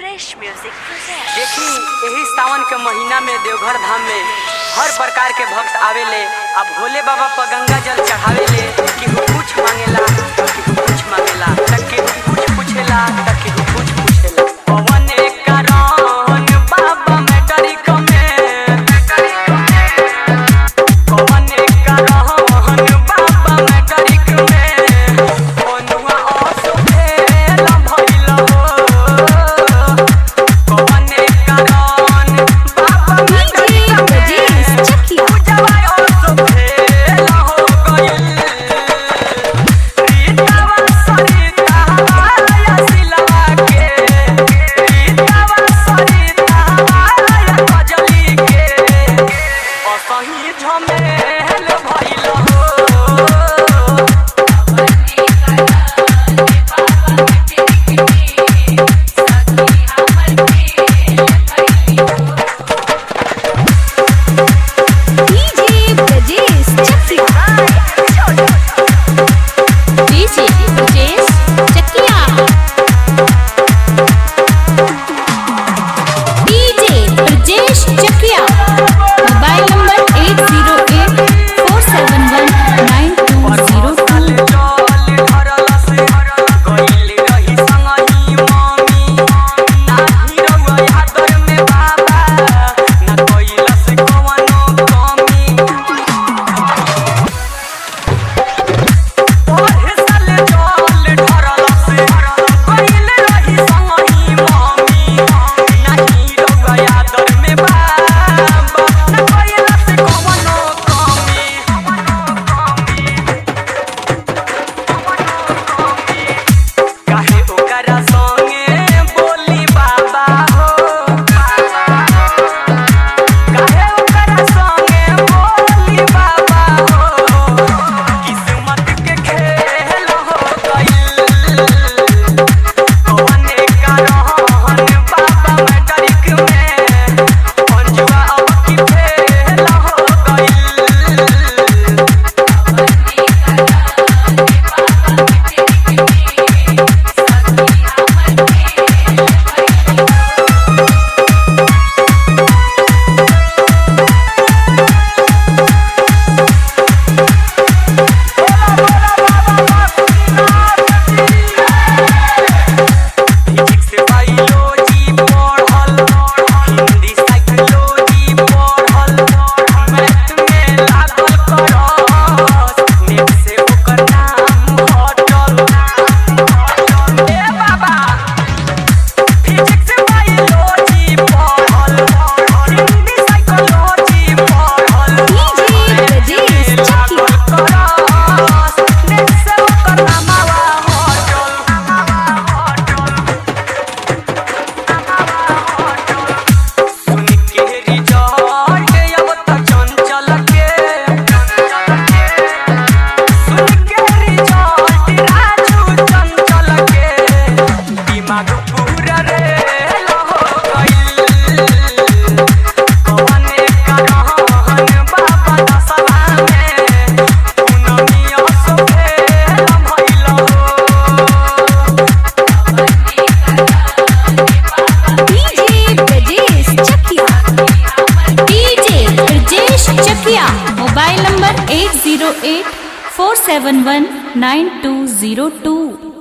Fresh Music presents. देखी यही सावन के महीना में देवघर धाम में हर प्रकार के भक्त आवेले अब भोले बाबा पर गंगा जल चढ़ावेले केहू कुछ मांगेला तो केहू कुछ मांगेला त केहू कुछ पूछेला त केहू कुछ पूछेला पवन कारण बाबा मैटरिक में पवन कारण बाबा मैटरिक में कोनुआ असुभेल भइल हो कवने कारण बाबा DJ Brajesh Chakia. पूजवा असुभेल हो गइल रीतावा सरितावा या सिलवा के रीतावा सरितावा या कजली के असही झमेल भइल हो DJ Brajesh Chakia. DJ Brajesh Chakia. DJ Brajesh Chakia. Mobile number 808-471-9202. काहे ओकरा संगे बोली बाबा हो काहे ओकरा संगे बोली बाबा हो किस्मत के खेल हो गइल कवने कारण बाबा मैट्रिक में अंजुआ अब की फेल हो गइल फिजिक्स बायोलॉजी पढ़ल हिंदी साइकोलॉजी पढ़ल मैथ में लागल करस नेट से ओकर नाम हटल ए बाबा फिजिक्स बायोलॉजी पढ़ल हिंदी साइकोलॉजी पढ़ल DJ Brajesh Chakia. करस नेट से ओकर नामवा हटल सुन के रिजल्ट अब त चंचल के सुन के रिजल्ट राजू चंचल के दिमाग पूरा रे हो गइल कवने कारण बाबा दसवा में पुनमिया सुभेल भइल हो DJ Brajesh Chakia. DJ Brajesh Chakia. Mobile number 808 471 9202.